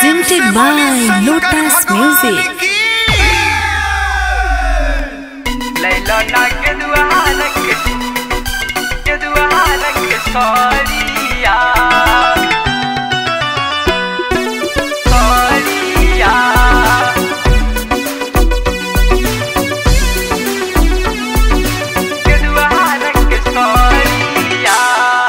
presented by Lotus Music. ليلى ناقد وهالك قد وهالك صاليا صاليا قد وهالك صاليا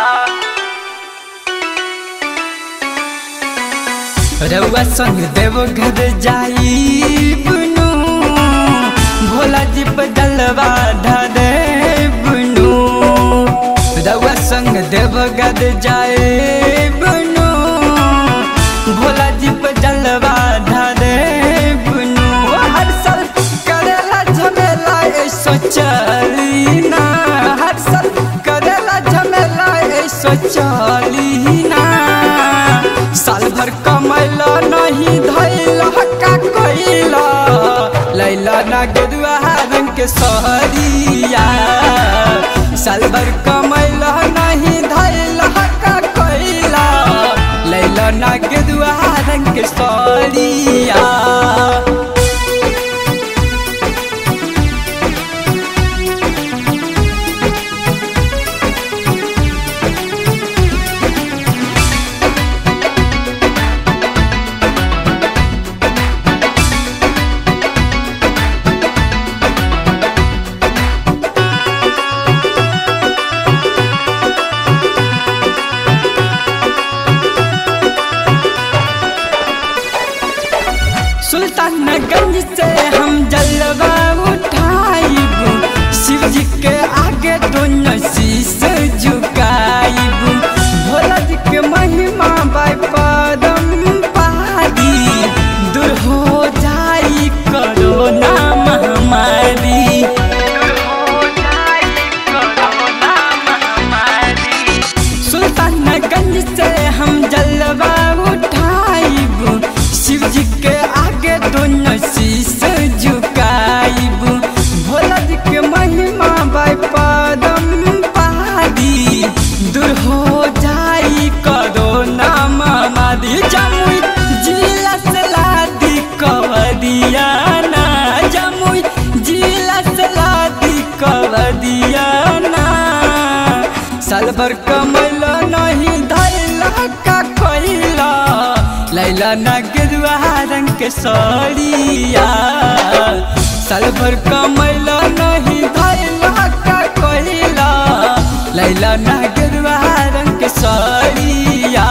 रउआ संग देव घर जाई बुनू भोला जी पर जलवा धरे बुनू रउआ संग देव घर जाए बुनू भोला जी पर जलवा धरे बुनू हर साल करेला झमेला ऐसो चली ना हर साल करेला झमेला ऐसो चली ना साल भर कमैला नहीं धैला का कोइला लैला ना गेरुआ रंग के सहरिया साल भर कमैला नहीं धैला का कोइला लैला ना गेरुआ रंग के सहरिया सुल्तानगंज से हम जलवा उठाइब शिव जी के आगे दोनों शीश झुकाइब भोला जी के महिमा बाय पदम पहाड़ी दूर हो जाई कोरोना महामारी सुल्तानगंज से हम जलवा उठाइब शिव जी के आगे दोनों शीश झुकाइब भोला जी के महिमा बाय पदम पहाड़ी दूर हो जाई कोरोना महामारी जमुई जिला से लादी कवरिया ना जमुई जिला से लादी कवरिया ना साल भर कमैला नहीं धैला का कोइला लैला ना गेरुआ रंग के सड़िया साल भर कमैला नहीं धैला का कोइला लैला ना गेरुआ रंग के सड़िया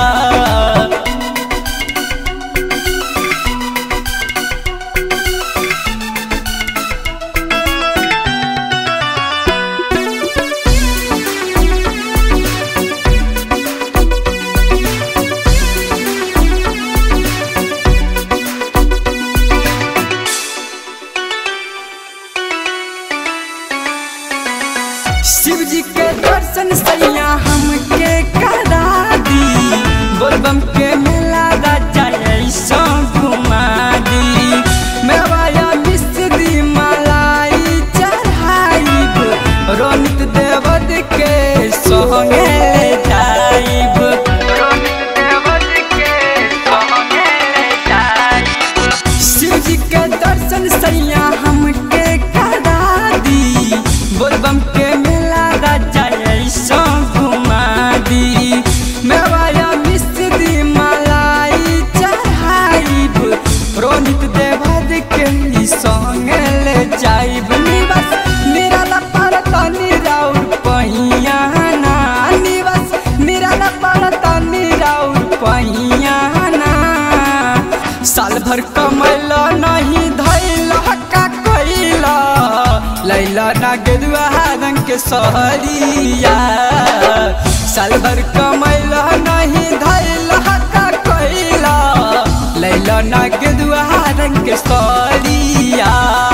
शिव जी के दर्शन सैया हमके करा दी बोलबम के मेला राजा ऐसा घुमा दी मेवाया मिश्री मलाई चढ़ाइब रोनित देवद के संगे ले जाइब शिव जी के दर्शन सैया हमके करा दी बोलबम के मेला राजा ऐसा घुमा दी मेवाया मिश्री मलाई चढ़ाइब रोनित देवद के ई संगे ले जाइब निवास निराला पड़ता निराउर पहिया ना निवास निराला पड़ता निराउर पहिया ना साल भर कमैला नहीं धैला का कोइला लैला ना गेरुआ रंग के सहरिया साल भर कमैला नहीं धैला का कोइला लैला ना गेरुआ रंग के सहरिया